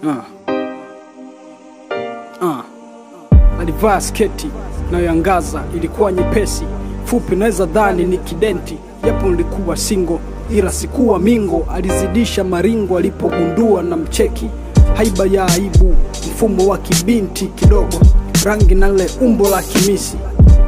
Ah. Ah. Alivaa sketi inayoangaza, ilikuwa nyepesi, fupi, naweza dhani ni kidenti, japo nilikuwa singo, ila sikuwa mingo. Alizidisha maringo alipogundua na mcheki, haiba ya aibu, mfumo wa kibinti kidogo, rangi na lile umbo la kimisi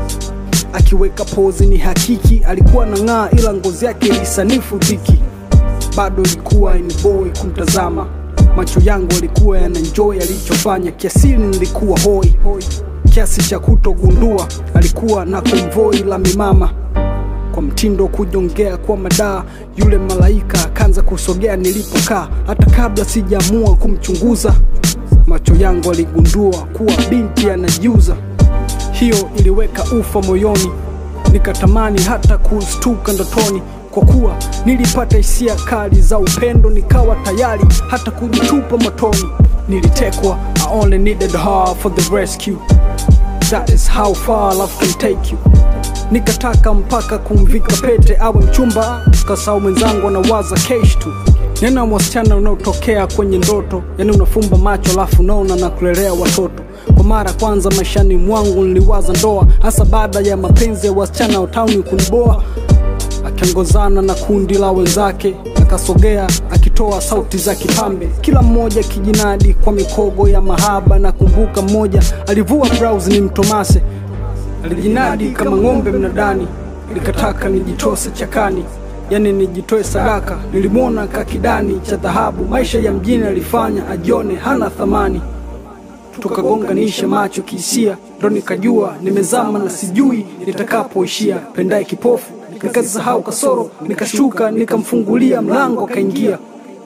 akiweka pozi ni hakiki, alikuwa na ng'aa, ila ngozi yake ilisanifu dhiki. Bado ilikuwa ni boy kumtazama, macho yangu alikuwa yananjoy alichofanya, kiasili nilikuwa hoi kiasi cha kutogundua alikuwa na konvoi la mimama kwa mtindo kujongea kwa madaa. Yule malaika akaanza kusogea nilipokaa, hata kabla sijaamua kumchunguza, macho yangu aligundua kuwa binti anajiuza. Hiyo iliweka ufa moyoni, nikatamani hata kustuka ndotoni, kwa kuwa nilipata hisia kali za upendo, nikawa tayari hata kujitupa motoni. Nilitekwa, I only needed her for the rescue. That is how far love can take you. Nikataka mpaka kumvika pete awe mchumba, kasau mwenzangu anawaza kesh tu. Nena wasichana unaotokea kwenye ndoto, yani unafumba macho alafu unaona na kulelea watoto. Kwa mara kwanza maishani mwangu niliwaza ndoa, hasa baada ya mapenzi ya wasichana wa tauni kuniboa. Akiongozana na kundi la wenzake, akasogea akitoa sauti za kipambe, kila mmoja kijinadi kwa mikogo ya mahaba. Na kumbuka mmoja alivua blouse ni mtomase, alijinadi kama ng'ombe mnadani, nikataka nijitose chakani, yani nijitoe sadaka. Nilimwona kakidani cha dhahabu, maisha ya mjini alifanya ajione hana thamani tukagonganisha macho kihisia, ndo nikajua nimezama na sijui nitakapoishia. Pendaye kipofu nikasahau kasoro, nikashuka nikamfungulia mlango akaingia.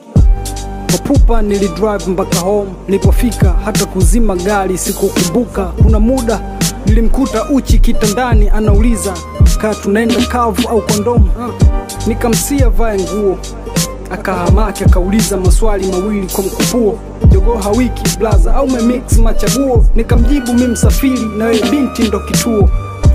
Kwa pupa nilidrive mpaka home, nilipofika hata kuzima gari sikukumbuka. Kuna muda nilimkuta uchi kitandani, anauliza kaa tunaenda kavu au kondomu. Nikamsia vae nguo akahamaki akauliza maswali mawili kwa mkupuo, jogoo hawiki blaza au memix machaguo? Nikamjibu mi msafiri na wewe binti ndo kituo.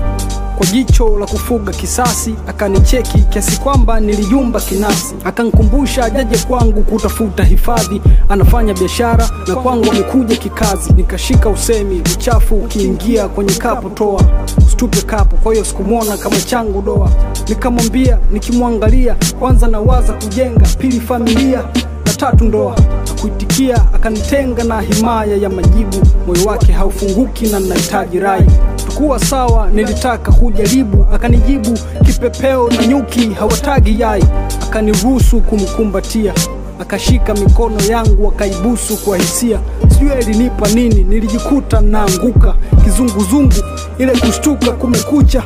Kwa jicho la kufuga kisasi akanicheki kiasi kwamba nilijumba kinasi, akankumbusha ajaje kwangu kutafuta hifadhi, anafanya biashara na kwangu amekuja kikazi. Nikashika usemi, uchafu ukiingia kwenye kapu toa, usitupe kapu. Kwa hiyo sikumwona kama changu doa, nikamwambia nikimwangalia, kwanza nawaza kujenga, pili familia na tatu ndoa. Kuitikia akanitenga na himaya ya majibu, moyo wake haufunguki na nahitaji rai tukuwa sawa, nilitaka kujaribu, akanijibu kipepeo na nyuki hawatagi yai, akaniruhusu kumkumbatia, akashika mikono yangu akaibusu kwa hisia, sijui alinipa nini, nilijikuta naanguka kizunguzungu, ile kushtuka kumekucha,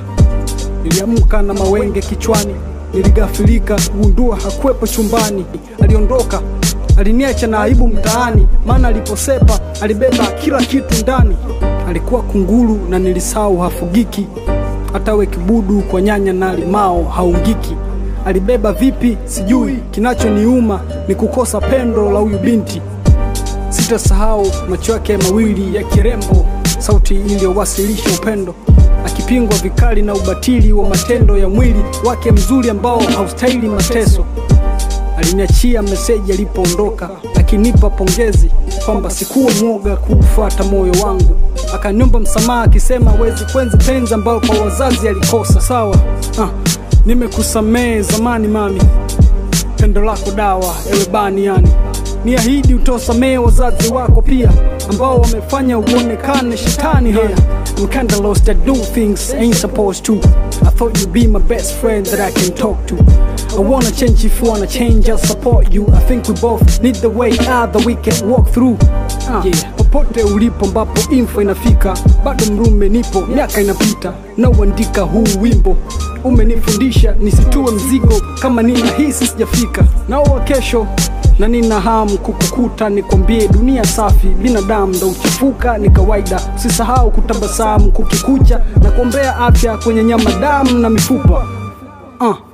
niliamka na mawenge kichwani, niligafilika kugundua hakuwepo chumbani, aliondoka aliniacha na aibu mtaani, maana aliposepa alibeba kila kitu ndani. Alikuwa kunguru na nilisahau hafugiki, hata we kibudu kwa nyanya na limao haungiki. Alibeba vipi sijui, kinachoniuma ni kukosa pendo la huyu binti. Sitasahau macho yake mawili ya kirembo, sauti iliyowasilisha upendo, akipingwa vikali na ubatili wa matendo ya mwili wake mzuri ambao haustahili mateso. Aliniachia meseji alipoondoka, akinipa pongezi kwamba sikuwa mwoga kuufuata moyo wangu. Akaniomba msamaha akisema hawezi kwenzi penzi ambayo kwa wazazi alikosa. Sawa, ah, nimekusamehe zamani mami, pendo lako dawa, ewe bani yani niahidi utosamehe wazazi wako pia ambao wamefanya uonekane shetani haya I'm kinda lost I do things I ain't supposed to I thought you'd be my best friend that I can talk to I wanna change if you wanna change I'll support you I think we both need the way out that we can walk through uh, yeah. Popote ulipo ambapo info inafika bado mrume nipo miaka inapita nauandika huu wimbo umenifundisha nisitue mzigo kama ninahisi sijafika naowa kesho na nina hamu kukukuta, nikwambie dunia safi, binadamu ndo uchafuka, ni kawaida. Usisahau kutabasamu kukikucha, na kuombea afya kwenye nyama, damu na mifupa uh.